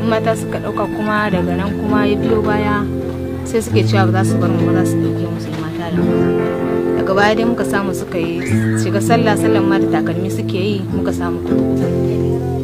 in mata suka ɗauka kuma daga nan kuma ya biyo baya sai suke cewa ba za su bar mu ba za su ɗauke musu mata da maza daga baya dai muka samu suka yi shiga sallah sallan ma da takalmi suke yi muka samu kuɗi